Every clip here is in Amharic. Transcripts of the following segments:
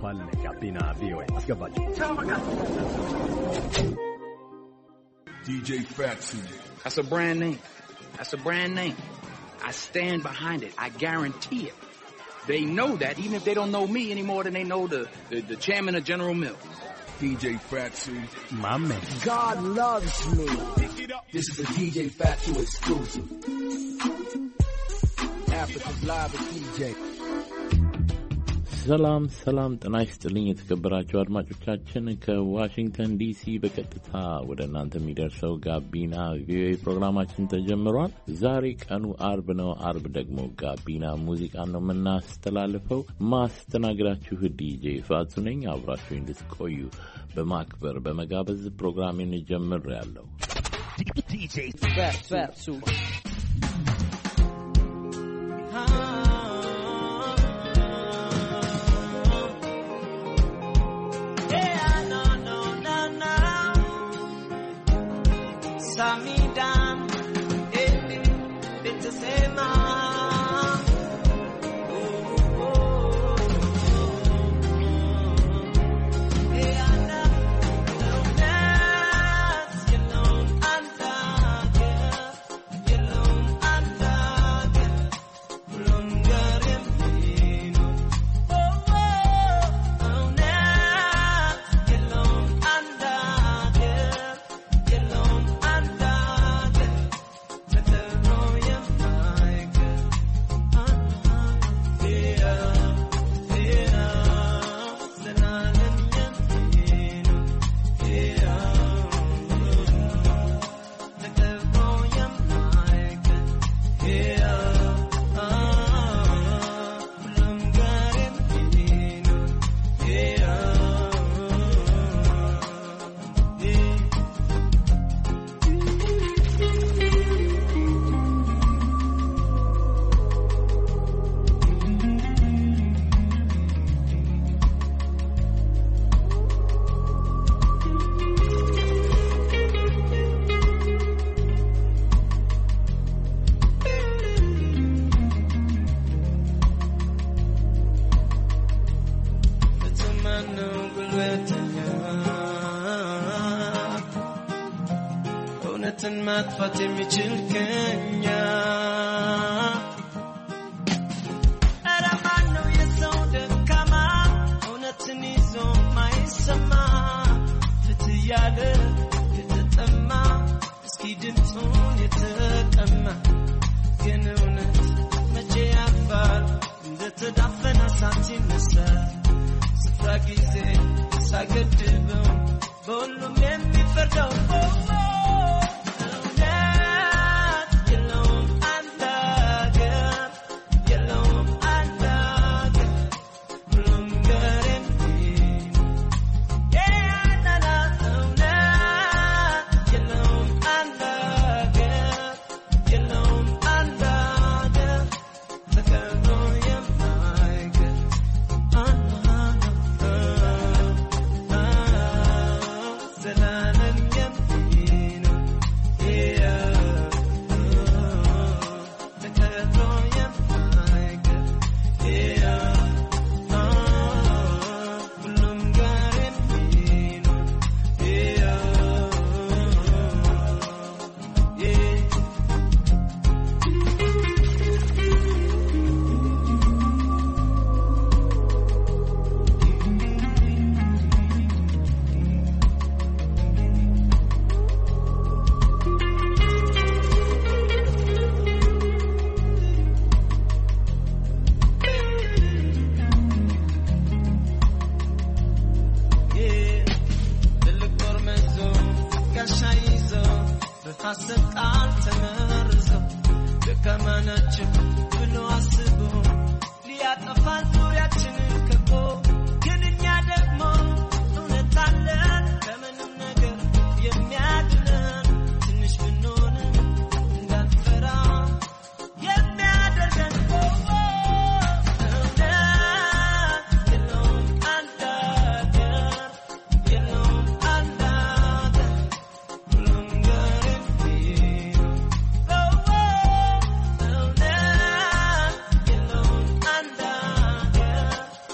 ይቀጥላል። ጋቢና ቪኦኤ አስገባችሁ። DJ Fatsu. That's a brand name. That's a brand name. I stand behind it. I guarantee it. They know that even if they don't know me any more than they know the, the, the chairman of General Mills. DJ Fatsu. My man. God loves me. This is a DJ Fatu exclusive. Africa's live with DJ. ሰላም ሰላም፣ ጤና ይስጥልኝ የተከበራችሁ አድማጮቻችን ከዋሽንግተን ዲሲ በቀጥታ ወደ እናንተ የሚደርሰው ጋቢና ቪኦኤ ፕሮግራማችን ተጀምሯል። ዛሬ ቀኑ አርብ ነው። አርብ ደግሞ ጋቢና ሙዚቃን ነው የምናስተላልፈው። ማስተናግዳችሁ ዲጄ ፋቱ ነኝ። አብራችሁ እንድትቆዩ በማክበር በመጋበዝ ፕሮግራሜን ጀምር ያለው Fat, fat, super. Samidan, eh, nitasema በተማነው ጉልበተኛ እውነትን ማጥፋት የሚችል ከኛ ኧረ ማነው የሰው ደካማ እውነትን ይዞ ማይሰማ ፍትህ ያለ የተጠማ እስኪ ድምፁን የተቀማ ግን እውነት መቼ ያልፋል እንደተዳፈነ እሳት ይነሳል ስፍራ ጊዜ ሳገድበው በሁሉም የሚፈርደው እውነት የለውም አንድ አገር የለውም አንድ አገር ሁሉም ጋር የሚኖር የአንዳንድ እውነት የለውም አንድ አገር የለውም አንድ አገር ተከብሮ የማይገር ዘላለም የሚኖር ተከብሮ የማይገር ሁሉም ጋር የሚኖር ትልቅ ጦር መዞ ጋሻ ይዞ በሐሰት ቃል ተመርዞ ደካማ ናቸው ብሎ አስቦ ሊያጠፋን ዙሪያችንን ከቦ ግን እኛ ደግሞ እውነት አለን ከምንም ነገር የሚያድነን ትንሽ ብንሆንም እንዳንፈራ የሚያደርገን እውነት የለውም አንድ አገር የለውም አንድ አገር ሁሉም ጋር የሚኖር እውነት የለውም አንድ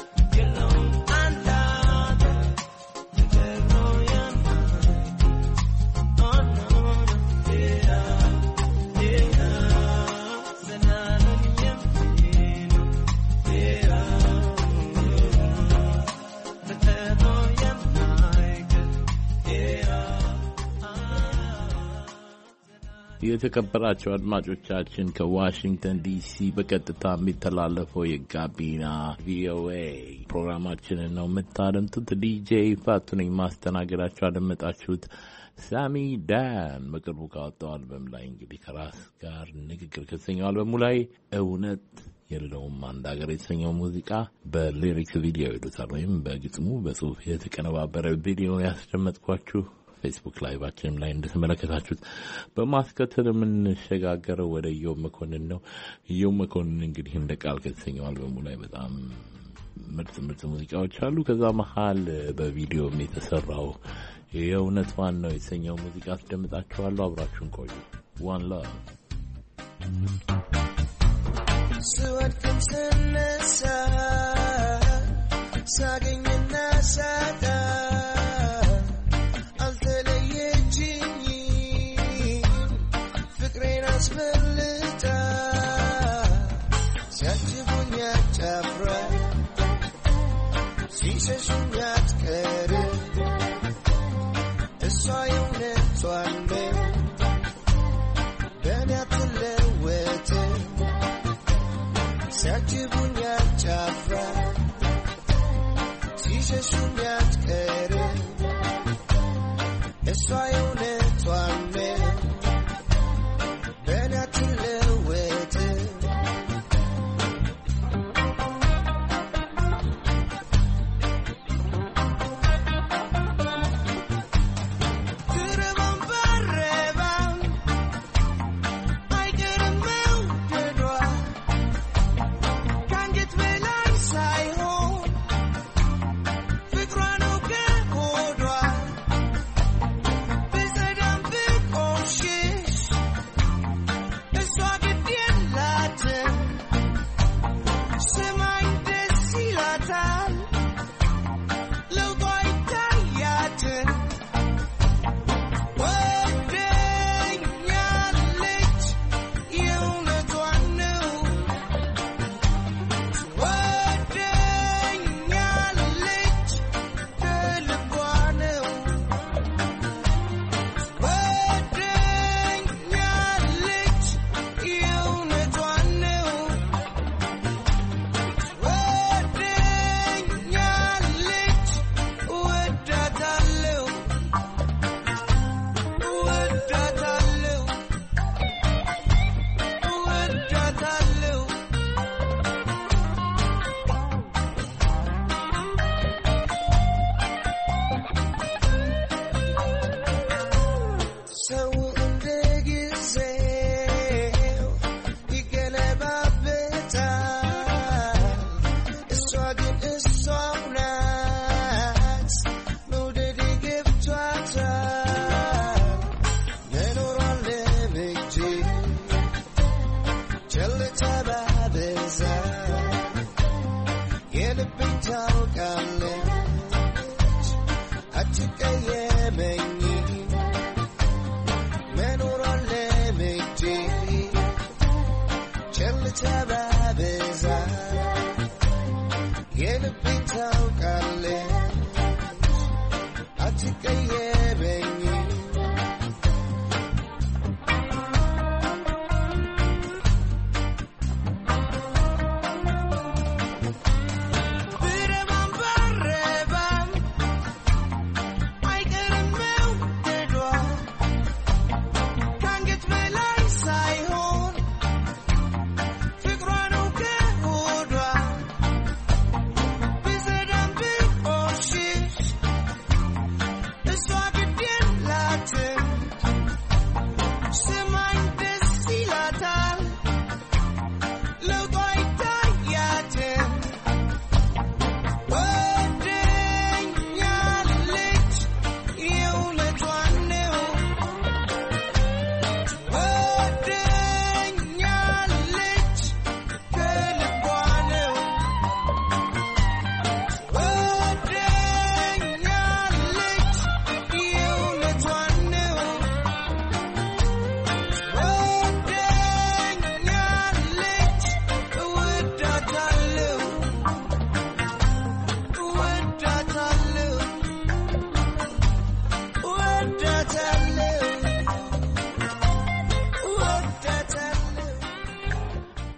የተከበራቸው አድማጮቻችን ከዋሽንግተን ዲሲ በቀጥታ የሚተላለፈው የጋቢና ቪኦኤ ፕሮግራማችንን ነው የምታደምጡት። ዲጄ ፋቱ ነኝ ማስተናገዳቸው አደመጣችሁት። ሳሚ ዳን በቅርቡ ካወጣው አልበም ላይ እንግዲህ ከራስ ጋር ንግግር ከተሰኘው አልበሙ ላይ እውነት የለውም አንድ ሀገር የተሰኘው ሙዚቃ በሊሪክስ ቪዲዮ ይሉታል ወይም በግጥሙ በጽሁፍ የተቀነባበረ ቪዲዮ ያስደመጥኳችሁ ፌስቡክ ላይቫችንም ላይ እንደተመለከታችሁት። በማስከተል የምንሸጋገረው ወደ ኢዮብ መኮንን ነው። ኢዮብ መኮንን እንግዲህ እንደ ቃል ከተሰኘው አልበሙ ላይ በጣም ምርጥ ምርጥ ሙዚቃዎች አሉ። ከዛ መሀል በቪዲዮም የተሰራው የእውነት ዋን ነው የተሰኘው ሙዚቃ አስደምጣችኋለሁ። አብራችሁን ቆዩ። ዋን ላቭ ስወድቅም ስነሳ ሳገኝና ሳጣ አልተለየችኝም ፍቅሬን አስበልጣ ሲያጅቡኝ አጫፍራ ሲሸሹኝ አትቀርም እሷ የእውነቷን ነው በእኔ አትለወጥም ሲያጅቡኝ አጫፍራ ሲሸሹኝ አትቀርም እሷ የእውነቷን ነው በእኔ አትለወጥም ትረባም ባረባም አይቀርም መውደዷ ከአንገት በላይ ሳይሆን ፍቅሯ ነው ከሆዷ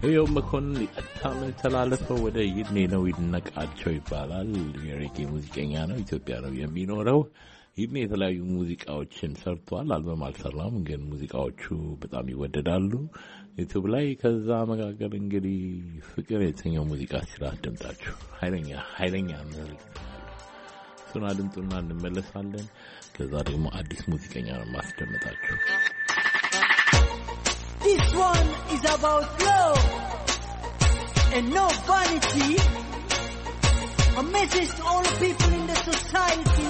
ይኸው መኮንን የቀጥታ የምንተላለፈው ወደ ይድኔ ነው ይድነቃቸው ይባላል። የሬጌ ሙዚቀኛ ነው። ኢትዮጵያ ነው የሚኖረው። ይድኔ የተለያዩ ሙዚቃዎችን ሰርቷል። አልበም አልሰራም፣ ግን ሙዚቃዎቹ በጣም ይወደዳሉ ዩቱብ ላይ። ከዛ መካከል እንግዲህ ፍቅር የተሰኘው ሙዚቃ ሲራ አድምጣችሁ ኃይለኛ ኃይለኛ መልዕክት እሱን አድምጡና እንመለሳለን። ከዛ ደግሞ አዲስ ሙዚቀኛ ነው ማስደምጣችሁ። This one is about love and no vanity. A message to all the people in the society.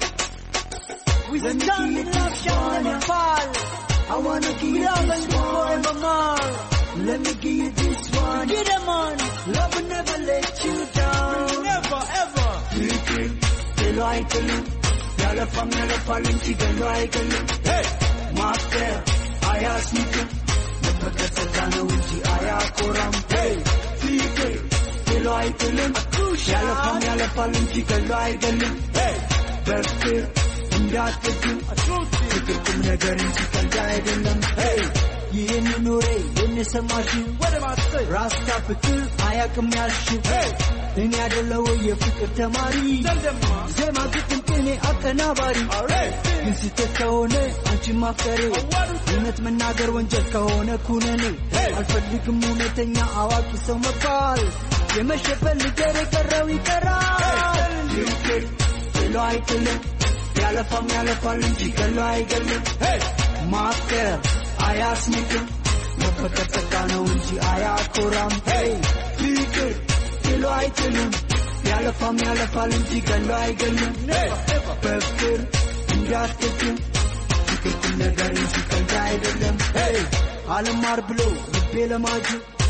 We stand in love shall never fall. I wanna give We you love this and one. forevermore. Let me give you this one. Get them on. Love will never let you down. Never ever. ፍቅር ጥሎ አይጥልም ያለፋም ያለፋል እንጂ ገሎ አይገልም ማፍቀር አያስንቅም መፈቀር ጸጋ ነው እንጂ አያኮራም ፍቅር ጥሎ አይጥልም ያለፋም ያለፋል እንጂ ገሎ አይገልም በፍቅር እንዳትግም ፍቅር ቁም ነገር እንጂ ቀልድ አይደለም ይህን ኑሬ የንሰማሽው ራስታ ፍቅር አያቅም ያልሽው እኔ ያደለው የፍቅር ተማሪ ዜማ ግጥም ቅኔ አቀናባሪ ግን ስህተት ከሆነ አንቺ ማፍቀሬ እውነት መናገር ወንጀል ከሆነ ኩነኔ አልፈልግም እውነተኛ አዋቂ ሰው መባል የመሸፈል ልገር የቀረው ይቀራል ፍቅር ጥሎ አይጥልም ያለፋም ያለፋል እንጂ ገሎ አይገልም ማፍቀር አያስንቅም መፈቀር ጸጋ ነው እንጂ አያኮራም ፍቅር ጥሎ አይጥልም ያለፋም ያለፋል እንጂ ገሎ አይገልም በፍቅር እንዳትግም ፍቅር ቁም ነገር እንጂ ቀልድ አይደለም አልማር ብሎ ልቤ ለማጁ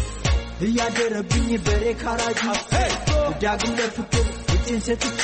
እያደረብኝ በሬ ካራጁ ዳግም ለፍቅር እጄን ሰጥቼ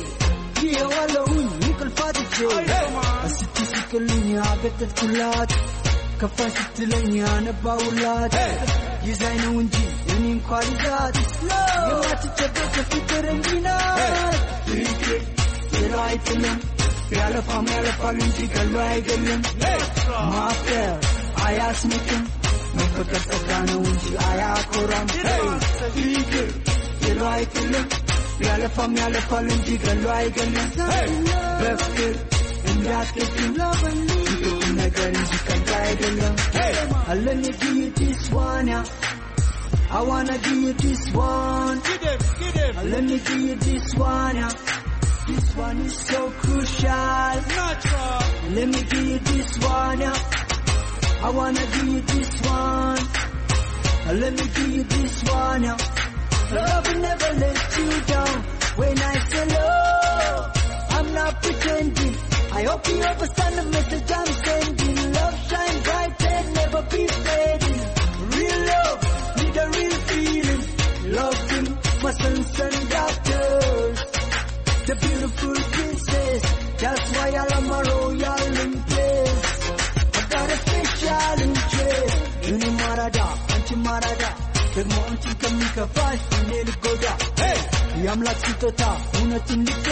ይኸዋለሁኝ እንቅልፍ አጥቼ እስቲ ስቅልኝ አገጠጥኩላት ከፋኝ ስትለኝ ያነባውላት ይዛኝ ነው እንጂ እኔ እንኳ ልዛት የማትጨበጥ ከፍቅር እንዲናት ፍቅር ጥሎ አይጥልም ያለፋም ያለፋል እንጂ ገሎ አይገልም ማፍቀር አያስንቅም መፈቀር ጸጋ ነው እንጂ አያኮራም ፍቅር ጥሎ አይጥልም ያለፋም ያለፋል እንጂ ገሎ አይገልም በፍቅር እንዳትግም ፍቅር ቁም ነገር እንጂ ቀልድ አይደለም Let me give you this one, yeah. I wanna give you this one. Let me give you this one, yeah. This one is so crucial. Let me give you this one, yeah. I wanna give you this one. Let me give you this one, yeah. Love will never let you down. When I say love, I'm not pretending. I hope you understand the message I'm sending. Love shine bright and never be fading. Real love, need a real feeling. Love in my sons and daughters. The beautiful princess. That's why I love my royal in place. I got a special interest. እኔ ማራዳ አንቺ ማራዳ ደግሞ አንቺን ከሚከፋሽ እኔ ልጎዳ የአምላክ ስጦታ እውነትን ልቤ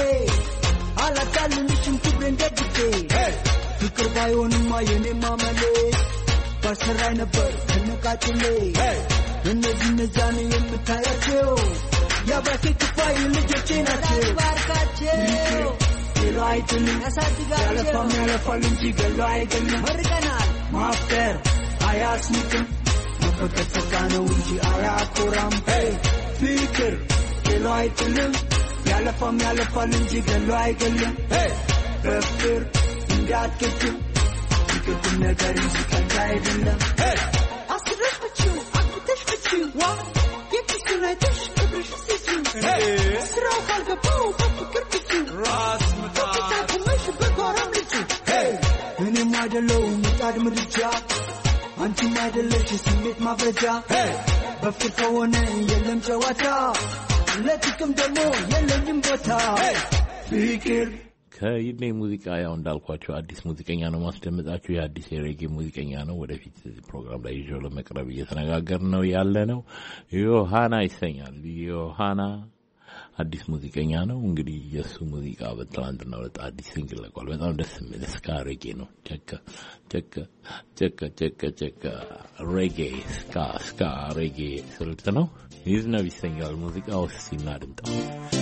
አላታልልሽም ክብሬን ደግፌ ፍቅር ባይሆንማ የኔ ማመሌ ባልሰራይ ነበር ከነቃጭሌ እነዚህ እነዛን የምታያቸው የአባቴ ክፋይ ልጆቼ ናቸው ባርካቸው ሌሎ አይጥልም ያሳድጋቸው ያለፋም ያለፋል እንጂ ገሎ አይገልም መርቀናል ማፍቀር አያስንቅም መፈቀር ጸጋ ነው እንጂ አያኮራም ፍቅር ሌሎ አይጥልም ያለፋም ያለፋል እንጂ ገሎ አይገልም በፍቅር እንዳትግም ፍቅር ቁም ነገር እንጂ ቀልድ አይደለም አስረሽ ብችው አግተሽ ብችው ዋ የኪሱን አይተሽ ክብርሽ ሲሲው ስራው ካልገባው በፍቅር ብችው ራስ ምታቁመሽ በጓራም ልጁ እኔም አይደለው ምጣድ ምድጃ አንቺም አይደለሽ ስሜት ማብረጃ በፍቅር ከሆነ የለም ጨዋታ ለጥቅም ደግሞ የለኝም ቦታ ፍቅር ከይድኔ ሙዚቃ ያው እንዳልኳቸው አዲስ ሙዚቀኛ ነው ማስደምጣችሁ። የአዲስ የሬጌ ሙዚቀኛ ነው። ወደፊት ፕሮግራም ላይ ይዤው ለመቅረብ እየተነጋገር ነው ያለ ነው። ዮሃና ይሰኛል። ዮሃና አዲስ ሙዚቀኛ ነው። እንግዲህ የእሱ ሙዚቃ በትናንትና ዕለት አዲስ ሲንግል ለቋል። በጣም ደስ የሚል እስካ ሬጌ ነው። ቸከ ቸከ ቸከ ቸከ ቸከ ሬጌ ስካ ስካ ሬጌ ስልት ነው። ይዝነብ ይሰኛል ሙዚቃ ውስጥ ሲናድምጠው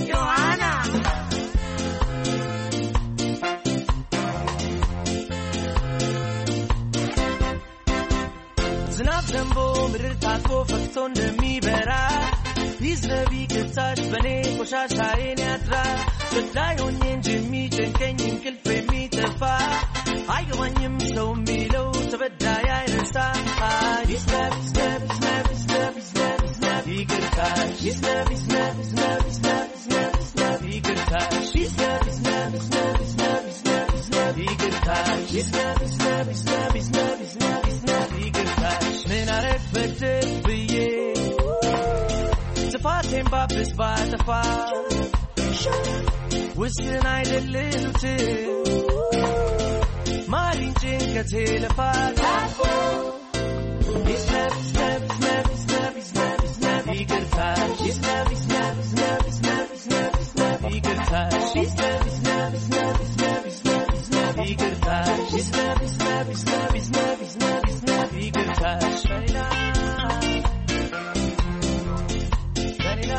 ዝናብ ዘንቦ ምድር ታጥቦ ፈክቶ እንደሚበራ ቢዝነቢ ክታሽ በኔ ቆሻሻዬን ያድራል ገዳይ ሆኜ እንጂ የሚጨንቀኝ እንቅልፍ የሚጠፋ አይገባኝም ሰው የሚለው ተበዳይ አይረሳ ቢዝነብ ቢዝነብ ቢዝነብ ቢዝነብ ቢዝነብ ቢዝነብ ይቅርታል ቢዝነብ ቢዝነብ ቢዝነብ ቢዝነብ ቢዝነብ ቢዝነብ ይቅርታል ቢዝነብ ቢዝነብ ቢዝነብ ቢዝነብ ቢዝነብ ቢዝነብ ይቅርታል ቢዝነብ ቢዝነብ ቢዝነብ ቢዝነብ ቢዝነብ ቢዝነብ ይቅርታል ምን አረግ በድል ብዬ ጥፋቴን ባብስ ባጠፋ ውስን አይደልሉት ማሪን ጭንቀቴ ልፋት ይዝነብ ይዝነብ ይዝነብ ይዝነብ ይዝነብ ይዝነብ ይቅርታል ይዝነብ ይዝነብ ይዝነብ ይዝነብ ይዝነብ ይዝነብ ይቅርታል ይዝነብ ይዝነብ ይዝነብ ይዝነብ ይዝነብ ይዝነብ ይቅርታል ይዝነብ ይዝነብ ይዝነብ ይዝነብ ይዝነብ ይዝነብ ይቅርታል ሸሪና ሸሪና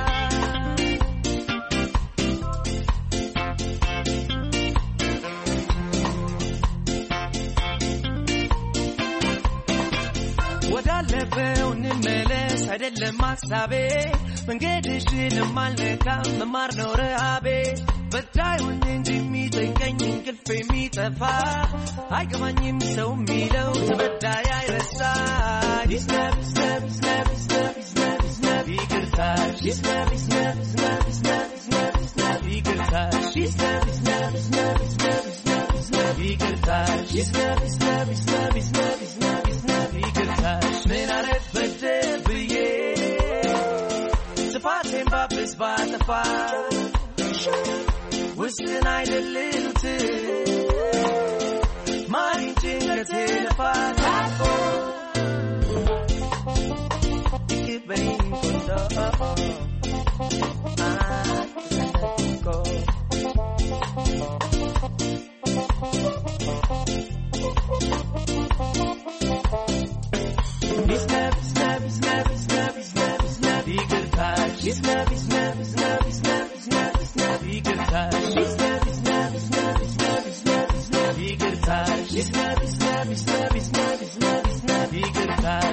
ወዳለፈው እንመለስ አይደለም ሀሳቤ መንገድሽንም አልነካም መማር ነው ረሃቤ በዳዩን እንጂ የሚጠንቀኝ እንቅልፍ የሚጠፋ አይገባኝም ሰው የሚለው ተበዳይ አይረሳ ይዝነብ ይዝነብ ይዝነብ ይዝነብ ይዝነብ ይዝነብ ይቅርታል ይዝነብ ይዝነብ ይዝነብ ይዝነብ ይዝነብ ይዝነብ ይቅርታል ይዝነብ ይዝነብ ይዝነብ ይዝነብ ይዝነብ ይዝነብ ይቅርታል ይዝነብ ይዝነብ ይዝነብ ይዝነብ ይዝነብ ይዝነብ ይቅርታል ምን አረግ በድል ብዬ ጥፋቴን ባብስ ባጠፋ ውስን አይደልሉት ማሪን ጭንቀቴ ልፋት ይቅበኝ ቆንጆ አትዘንኮ ይዝነብ ይዝነብ ይዝነብ ይዝነብ ይዝነብ ይዝነብ ይቅርታል ይዝነብ ይዝነብ ይዝነብ ይዝነብ ይዝነብ ይዝነብ ይቅርታል ይዝነብ ይዝነብ ይዝነብ ይዝነብ ይዝነብ ይዝነብ ይቅርታል ይዝነብ ይዝነብ ይዝነብ ይዝነብ ይዝነብ ይዝነብ ይቅርታል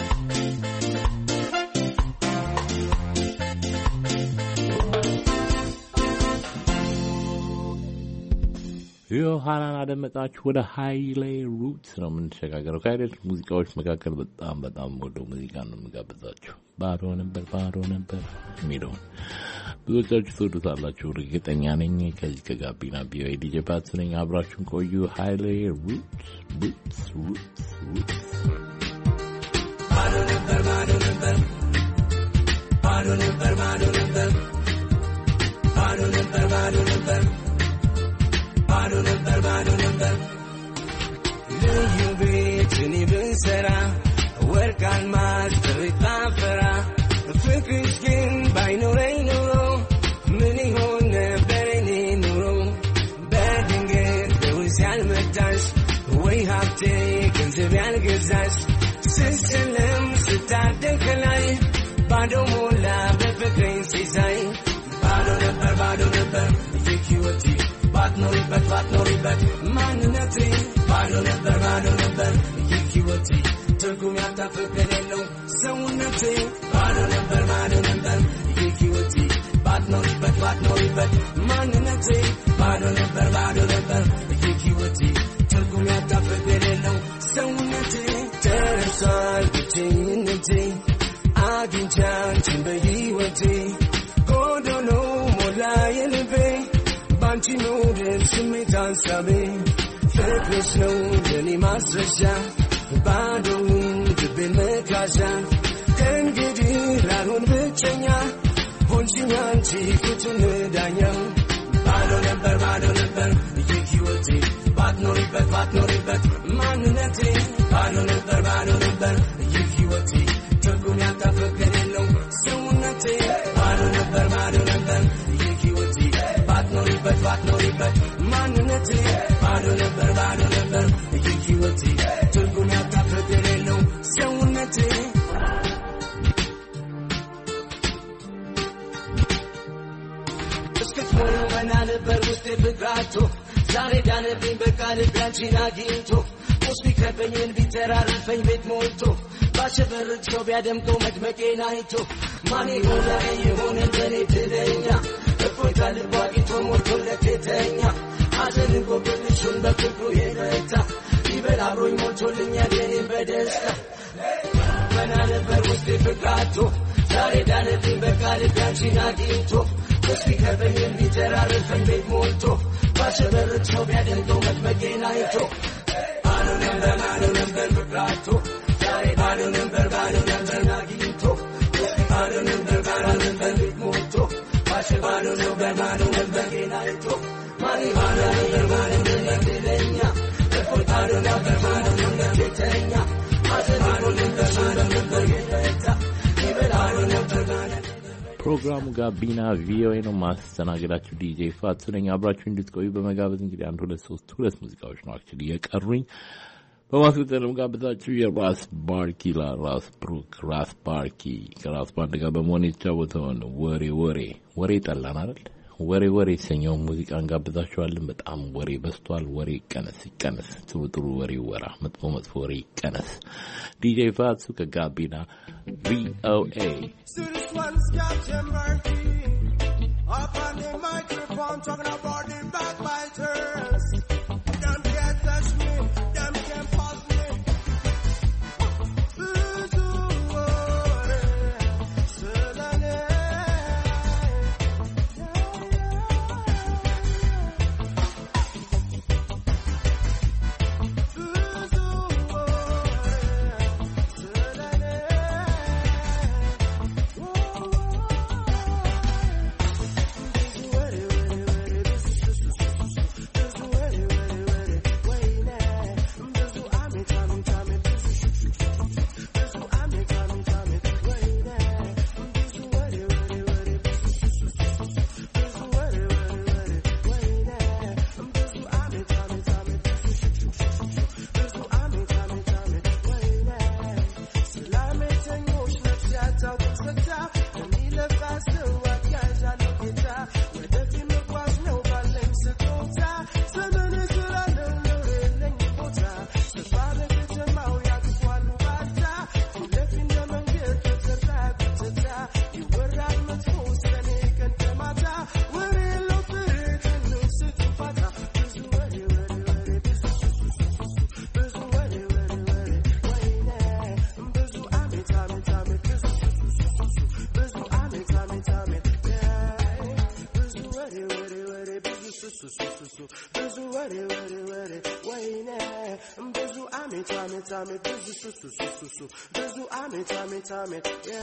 ዮሐናን አደመጣችሁ። ወደ ሃይሌ ሩትስ ነው የምንሸጋገረው። ከሃይሌ ሙዚቃዎች መካከል በጣም በጣም ወደው ሙዚቃ ነው የምጋብዛችሁ። ባዶ ነበር ባዶ ነበር የሚለውን ብዙዎቻችሁ ትወዱታላችሁ እርግጠኛ ነኝ። ከዚህ ከጋቢና ቢዋይ ዲጄ ፓትስ ነኝ። አብራችሁን ቆዩ። ሃይሌ ሩትስ ሩትስ ሩትስ ሩትስ ባዶ ነበር ባዶ ነበር ባዶ ነበር ባዶ ነበር ባዶ ነበር ባዶ ነበር ባዶ ነበር ባዶ ነበር ልዩ ቤት እኔ ብንሰራ ወርቅ አልማዝ ጥሪት ባፈራ ፍቅርሽ ግን ባይኖረኝ ኑሮ ምን ይሆን ነበር እኔ ኑሮ በድንገት በውስ ያልመጣሽ ወይ ሀብቴ ገንዘብ ያልገዛሽ ስስልም ስታደግ ከላይ ባዶ ሞላ በፍቅሬን ሲሳይ ባዶ ነበር ባዶ ነበር ይህ ሕይወቴ ባትኖሪበት ባትኖሪበት ማንነቴ ባዶ ነበር ባዶ ነበር ይህ ሕይወቴ ትርጉም ያጣ ፍቅር የሌለው ሰውነቴ ባዶ ነበር ባዶ ነበር ይህ ሕይወቴ ባትኖሪበት ባትኖሪበት ማንነቴ ባዶ ነበር ባዶ ነበር ይህ ሕይወቴ ትርጉም ያጣ ፍቅር የሌለው ሰውነቴ ተረሷል ብቸኝነቴ አግኝቼ አንቺን በሕይወቴ ጎዶሎ ሞላ የልቤ ባንቺ መውደድ ስሜት ሀሳቤ ፍቅርሽ ነው ለእኔ ማስረሻ ባዶውን ልቤን መካሻ ከእንግዲህ ላልሆን ብቸኛ ሆንሽኝ አንቺ ፍቱን ዳኛ ባዶ ነበር ባዶ ነበር ይህ ሕይወቴ ባትኖሪበት ባትኖሪበት ማንነቴ ባዶ ነበር ባዶ ነበር ይህ ሕይወቴ ትርጉም ያጣ ፍቅር የሌለው ሰውነቴ ባዶ ነበር ባዶ ነበር ባትኖሪበት ባትኖሪበት ማንነት ባዶ ነበር ባዶ ነበር ይህ ህይወት ትርጉም ያጣ ፍቅር የለው ሰውነት እስክትሞሉ መና ነበር ውስጤ ፍቅራቶ ዛሬ ዳነብኝ በቃ ልቤ አንቺን አግኝቶ ቁስ ቢከበኝን ቢተራርፈኝ ቤት ሞልቶ ባሸበርቅ ሰው ቢያደምቀው መድመቄን አይቶ ማን የሆነ የሆነ እንደኔ ትለኛ እፎይታ ልቦ አግኝቶ ሞልቶለት የተኛ ሐዘንን ጎብልሹን በፍቅሩ የረታ ይበል አብሮኝ ሞልቶልኛል የኔን በደስታ መና ነበር ውስጤ ፍቅራቶ ዛሬ ዳነብኝ በቃ ልቤ አንቺን አግኝቶ ቁስ ቢከበኝን ቢተራርፈኝ ቤት ሞልቶ ባሸበርቅ ሰው ቢያደምቀው መድመቄን አይቶ ባዶ ነበር ባዶ ነበር ፍቅራቶ ዛሬ ባዶ ነበር ባዶ ነበር አግኝቶ ባዶ ነበር ባዶ ነበር ቤት ሞልቶ ባሸ ባዶ ነበር ባዶ ነበር ጌና አይቶ ማን ባዶ ነበር ባዶ ነበር ሌለኛ እፎይ ባዶ ነበር ባዶ ነበር ቤተኛ ሐዘን ባዶ ነበር ባዶ ነበር ጌታ ይበል ባዶ ነበር ባዶ ፕሮግራሙ ጋቢና ቪኦኤ ነው። ማስተናገዳችሁ ዲጄ ፋቱ ነኝ። አብራችሁ እንድትቆዩ በመጋበዝ እንግዲህ አንድ ሁለት ሶስት ሁለት ሙዚቃዎች ነው አክቹዋሊ የቀሩኝ። በማስከተልም ጋብዛችሁ የራስ ባርኪ ራስ ብሩክ ራስ ባርኪ ከራስ ባንድ ጋር በመሆን የተጫወተውን ወሬ ወሬ ወሬ ጠላን አይደል? ወሬ ወሬ የተሰኘውን ሙዚቃ እንጋብዛችኋለን። በጣም ወሬ በዝቷል። ወሬ ይቀነስ ይቀነስ፣ ጥሩ ጥሩ ወሬ ወራ፣ መጥፎ መጥፎ ወሬ ይቀነስ። ዲጄ ፋቱ ከጋቢና ቪኦኤ See this one's Captain Murphy. Up on the microphone talking about the backbiters. Them can't touch me, them can't pause me. አሜት አሜት አሜት ብዙ ሱሱ ሱሱ ሱ ብዙ አሜት አሜት አሜት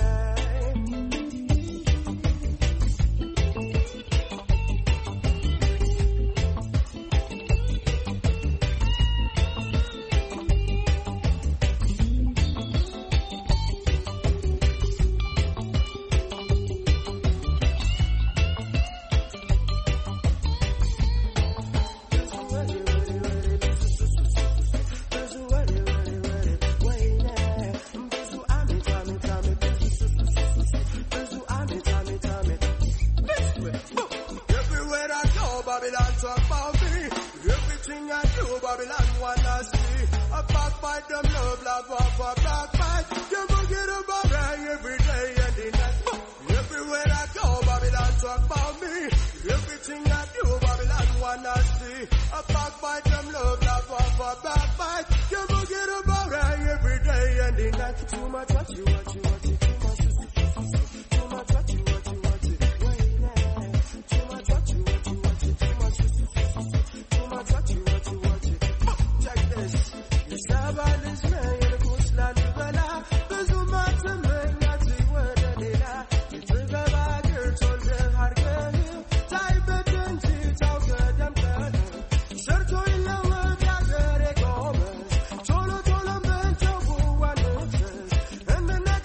Everywhere I go, Babylon talk about me. Everything I do, Babylon wanna see. I backbite them love, love, love, love, backbite. You go get a bang every day and the night. Everywhere I go, Babylon talk about me. Everything I do, Babylon wanna see. I backbite them love, love, love, love, backbite. You go get a bang every day and the night. Too much what you, what you, what you, too much. Too much what you, what you, what you. Wait now. Too much what you, what you, what you, too much. Too much what you, what you, what you. Check this. የሰባልሽ ነኝ ንጉሥ ላሊበላ ብዙ ማትመኛት ወደ ሌላ የጥበብ አገር ተወልደህ አድገህ ሳይበድ እንጂ ታውቀህ ደምቀህ ሰርቶ ይለወጥ ያገሬ ጎበዝ ቶሎ ቶሎ በልተው ጉዋንትህ እንድነት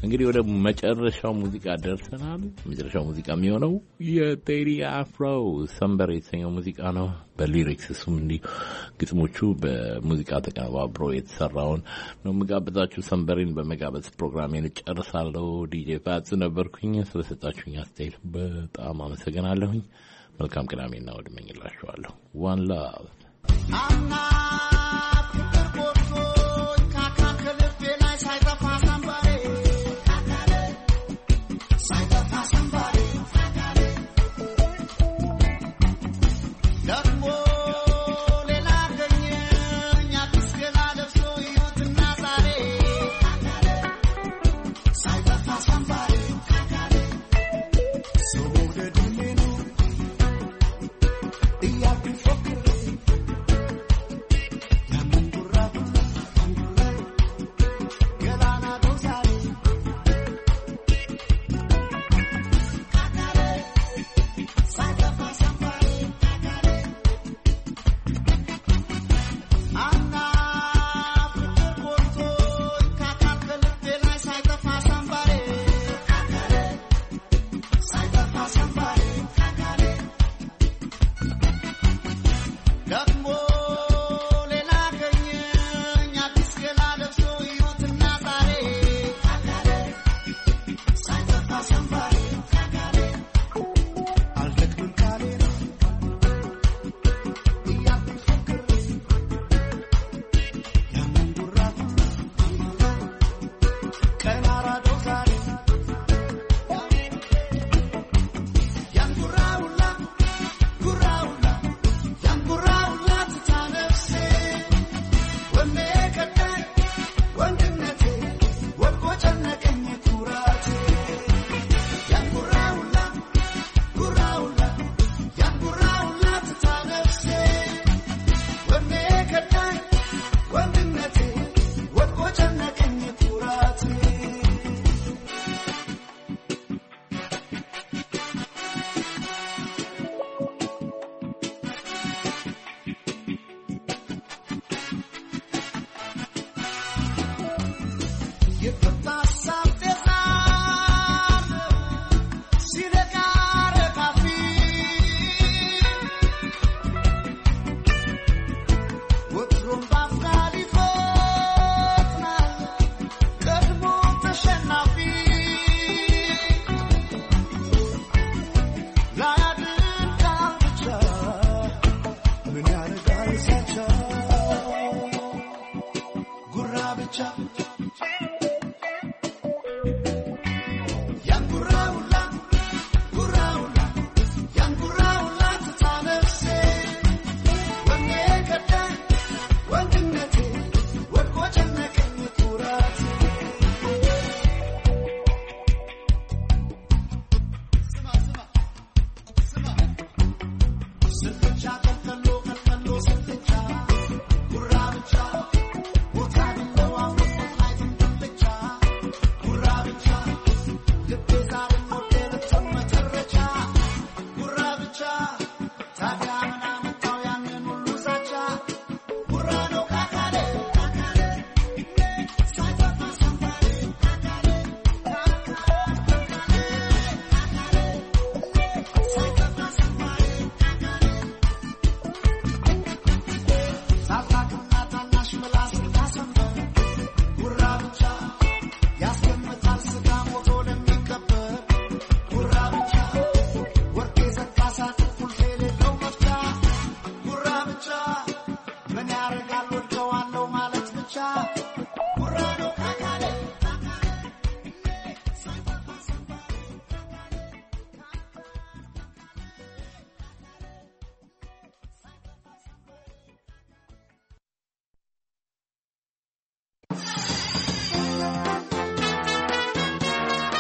እንግዲህ ወደ መጨረሻው ሙዚቃ ደርሰናል። መጨረሻው ሙዚቃ የሚሆነው የቴዲ አፍሮ ሰንበር የተሰኘው ሙዚቃ ነው። በሊሪክስ እሱም እንዲህ ግጥሞቹ በሙዚቃ ተቀነባብሮ የተሰራውን ነው የምጋብዛችሁ። ሰንበሬን በመጋበዝ ፕሮግራሜን እጨርሳለሁ። ዲጄ ፋጽ ነበርኩኝ። ስለሰጣችሁኝ አስተያየት በጣም አመሰግናለሁኝ። መልካም ቅዳሜና እሑድ እመኝላችኋለሁ። ዋን ላቭ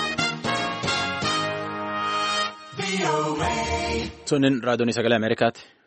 Sunin raadiyoon sagalee Ameerikaati.